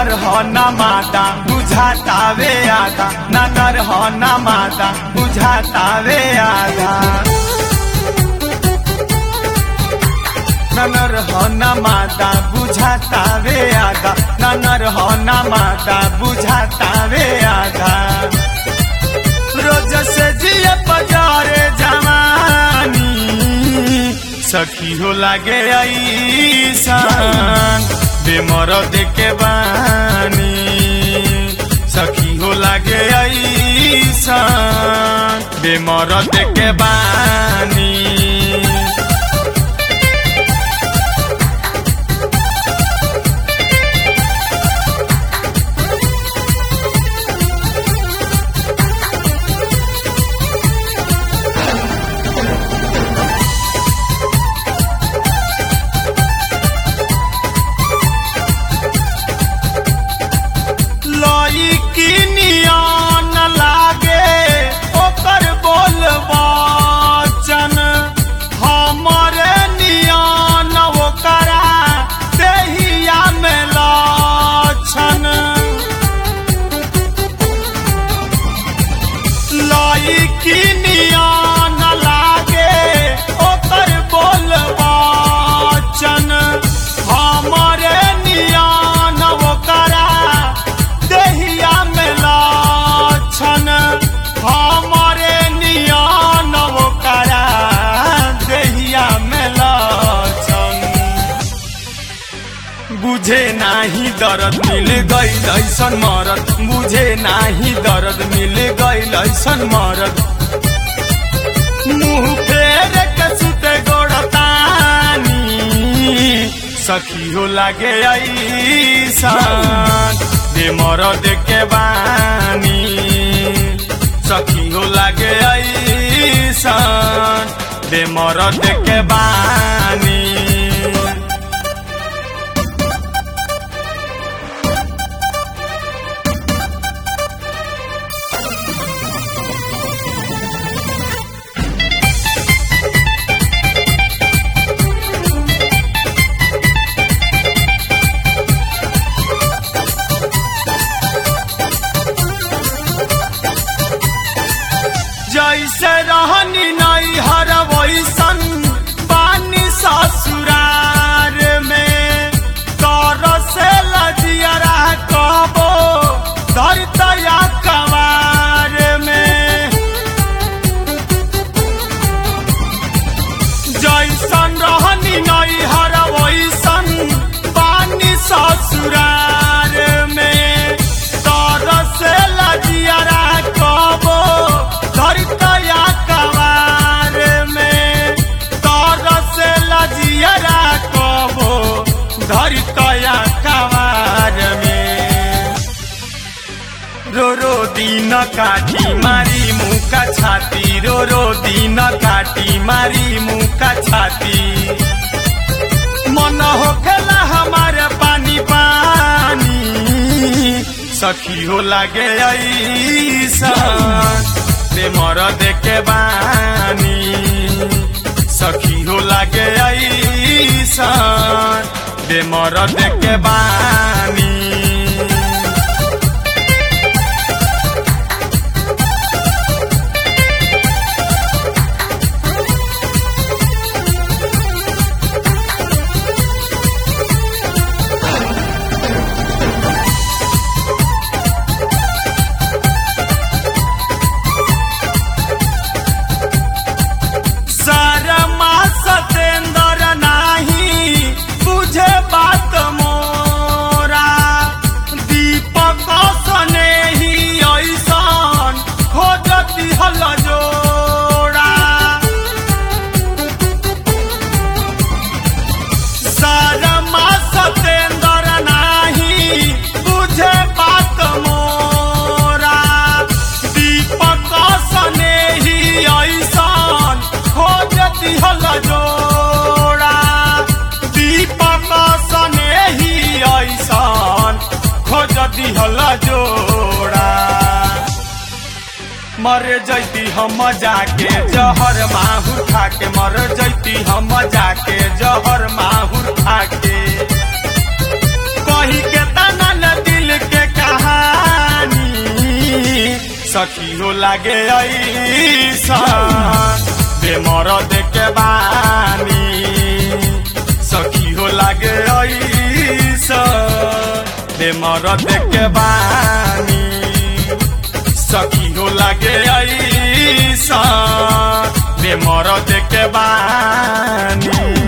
नर हो न माता बुझातावे आधा न नर हो न माता बुझातावे आधा ननर हो न माता बुझातावे आधा ननर हो न माता बुझातावे आधा रोज से जिए बजारे जवानी सखी हो लागे ऐसान बेमर देखे बानी सखी हो लागे ऐसान बेमर देखे बानी लई की नियन लागे ओकर बोल बचन हमरे नियन ओकरा देहिया में लक्षण लई की नियन लागे ओकर बोल बचन हमरे नियन ओकरा देहिया में लक्षण हमरे नियन ओकरा देहिया में लक्षण बुझे नाही दर्द मिल गईल ऐसन मरद बुझे नाही दर्द मिल गईल ऐसन मरद मुंह फेर के सुते गोड़तानी सखी हो लागे ऐसान दे मरद के बानी सखी हो लागे ऐसान दे मरद के बानी जैसे रहनी नहीं हर वैसन पानी ससुरार में कर से लजियरा कबो धरतया कवार में जैसन रहनी नहीं हर वैसन पानी ससुरार में तर से लजियरा कबो धरतया कवार में तर से लजियरा कबो धरतया कवार में रो रो दिन काटी मारी मुका छाती रो रो दिन काटी मारी मुका छाती मन होखेला हमारे पानी पानी सखी हो लागे ऐसान ते मर देखे बानी सखी हो लागे ऐसान ते मर देखे बानी शर्मा सतेंद्र नाही बुझे बात मोरा दीपक सने ही ऐसन खोजती हल जोड़ा शर्मा सतेंद्र नाही बुझे बात मोरा दीपक सने ही ऐसन खोजती हल जोड़ा दीपक सने ही ऐसन खोजती हल जोड़ा मर जैती हम जाके जहर माहुर खा के मर जैती हम जाके जहर माहुर खा के कही के तना नदी सखी हो लागे ऐसा बेमर देखे बानी सखी हो लागे ऐसा बेमर देखे बानी सखी हो लागे ऐसा बेमर देखे बानी